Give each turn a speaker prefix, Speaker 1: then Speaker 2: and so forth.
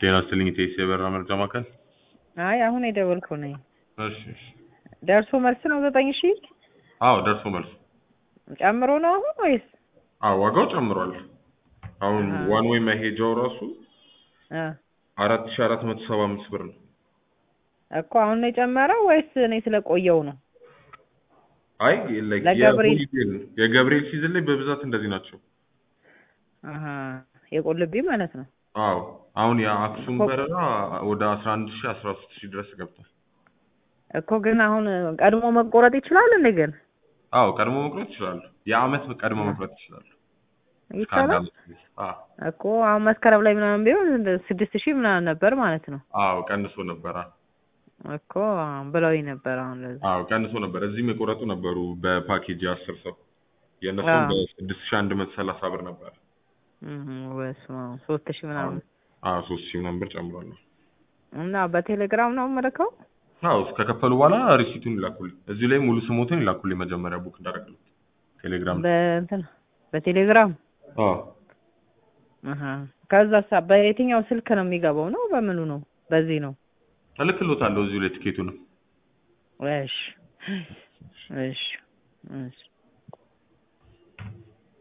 Speaker 1: ጤና ይስጥልኝ ኢቴስ የበራ መርጃ ማዕከል።
Speaker 2: አይ አሁን የደወልከው ነኝ።
Speaker 1: እሺ እሺ።
Speaker 2: ደርሶ መልስ ነው ዘጠኝ ሺህ
Speaker 1: አዎ ደርሶ መልስ።
Speaker 2: ጨምሮ ነው አሁን ወይስ?
Speaker 1: አዎ ዋጋው ጨምሯል። አሁን
Speaker 2: አሃ።
Speaker 1: ዋን ዌይ መሄጃው ራሱ
Speaker 2: አ
Speaker 1: አራት ሺ አራት መቶ ሰባ አምስት ብር ነው።
Speaker 2: እኮ አሁን ነው የጨመረው ወይስ እኔ ስለቆየው ነው?
Speaker 1: አይ like
Speaker 2: ለገብርኤል-
Speaker 1: የሆሊዴይ ነው። የገብርኤል ሲዝን ላይ በብዛት እንደዚህ ናቸው።
Speaker 2: አሀ የቆልቢ ማለት ነው።
Speaker 1: አዎ አሁን የአክሱም
Speaker 2: እኮ-
Speaker 1: በረራ ወደ አስራ አንድ ሺ አስራ ሶስት ሺ ድረስ ገብቷል።
Speaker 2: እኮ ግን አሁን ቀድሞ መቆረጥ ይችላል እንዴ? ግን
Speaker 1: አዎ ቀድሞ መቁረጥ ይችላሉ። የአመት ቀድሞ መቁረጥ ይችላሉ። እስከ አንድ
Speaker 2: ይቻላል
Speaker 1: አመት ድረስ። አዎ
Speaker 2: እኮ አሁን መስከረም ላይ ምናምን ቢሆን እንደ ስድስት ሺህ ምናምን ነበር ማለት ነው።
Speaker 1: አዎ ቀንሶ ነበር። አዎ
Speaker 2: እኮ ብለውኝ ነበር። አሁን ለዛ
Speaker 1: አዎ ቀንሶ ነበር። እዚህም የቆረጡ ነበሩ በፓኬጅ የአስር ሰው የእነሱም
Speaker 2: አዎ።
Speaker 1: በስድስት ሺ አንድ መቶ ሰላሳ ብር ነበር።
Speaker 2: እህ በስመ አብ ሶስት ሺህ ምናምን
Speaker 1: አዎ ሶስት ሺህ ምናምን ብር ጨምሯል።
Speaker 2: እና በቴሌግራም ነው የምልከው።
Speaker 1: አዎ ከከፈሉ በኋላ ሪሲቱን ይላኩልኝ። እዚሁ ላይ ሙሉ ስሞትን ይላኩልኝ መጀመሪያ ቡክ እንዳደረግሉት ቴሌግራም ላይ።
Speaker 2: በእንትን በቴሌግራም
Speaker 1: አዎ
Speaker 2: አሀ ከዛ በየትኛው ስልክ ነው የሚገባው ነው በምኑ ነው? በዚህ ነው።
Speaker 1: እልክልዎታለሁ እዚሁ ላይ ትኬቱንም።
Speaker 2: እሺ እሺ እሺ